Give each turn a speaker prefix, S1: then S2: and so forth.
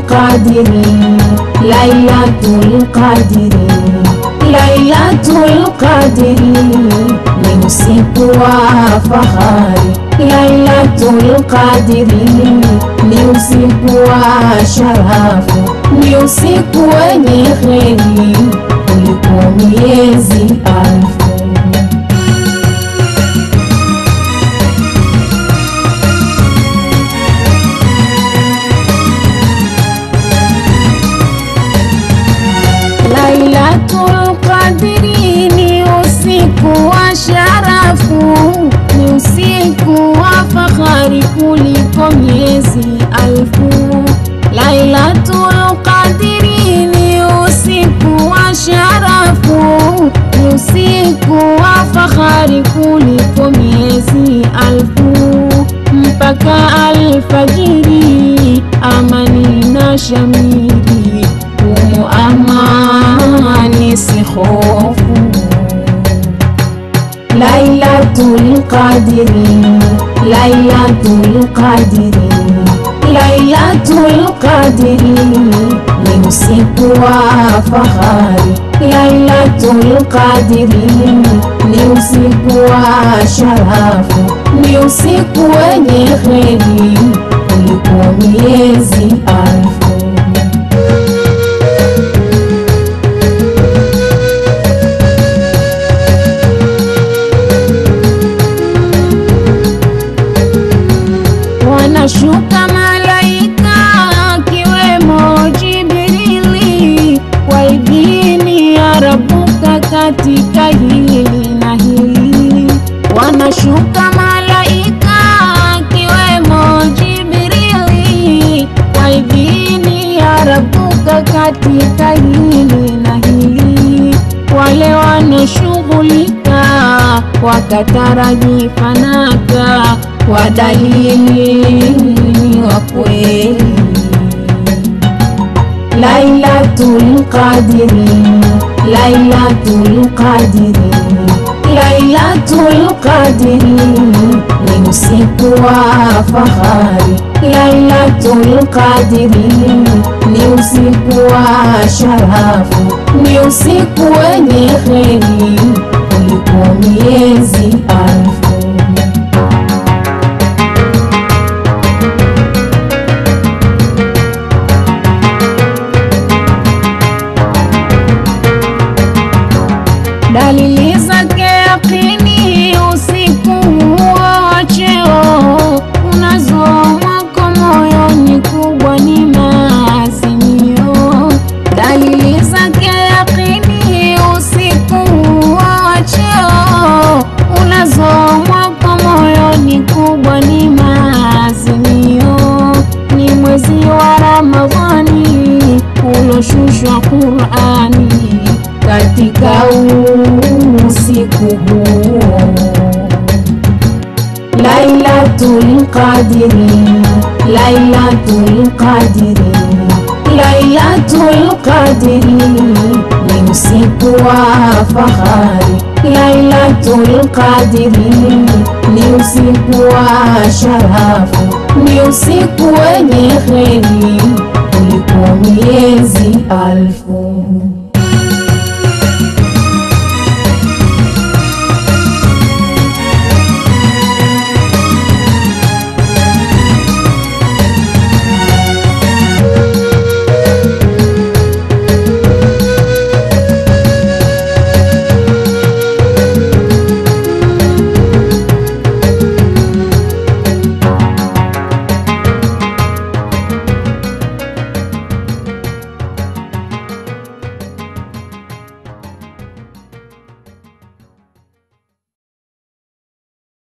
S1: Qadri, Lailatul Qadri, Lailatul Qadri ni usiku wa fahari, Lailatul Qadri ni usiku wa sharafu, ni usiku wenye kheri kuliko miezi alfu. Lailatul Qadri ni usiku wa sharafu, ni usiku wa fahari kuliko miezi alfu. Lailatul Qadri ni usiku wa sharafu, ni usiku wa fahari kuliko miezi alfu. Mpaka alfajiri, amani na shamiri humu amani si hofu. Lailatul Qadri, Lailatul Qadri, Lailatul Qadri ni usiku wa fahari, Lailatul Qadri ni usiku wa sharafu, ni usiku wenye kheri kuliko miezi alfu. Wanashuka malaika akiwemo Jibrili kwa idhini ya Rabuka katika hili na hili. Wanashuka malaika akiwemo Jibrili kwa idhini ya Rabuka katika hili na hili. Wale wanaoshughulika wakataraji fanaka kwa dalili wa kweli. Lailatul Qadri, Lailatul Qadri, Lailatul Qadri ni usiku wa fahari, Lailatul Qadri ni usiku wa sharafu, ni usiku wenye kheri kuliko miezi alfu. dalili zake yakini usiku huo cheo unazomwako moyoni kubwa ni maazimio dalili zake yakini usiku huo cheo unazomwako moyoni kubwa ni maazimio ni mwezi wa Ramadhani uloshushwa Qur'ani katika usiku huo. Lailatul Qadri, Lailatul Qadri, Lailatul Qadri ni usiku wa fahari, Lailatul Qadri ni usiku wa sharafu, ni usiku wenye kheri kuliko miezi alfu.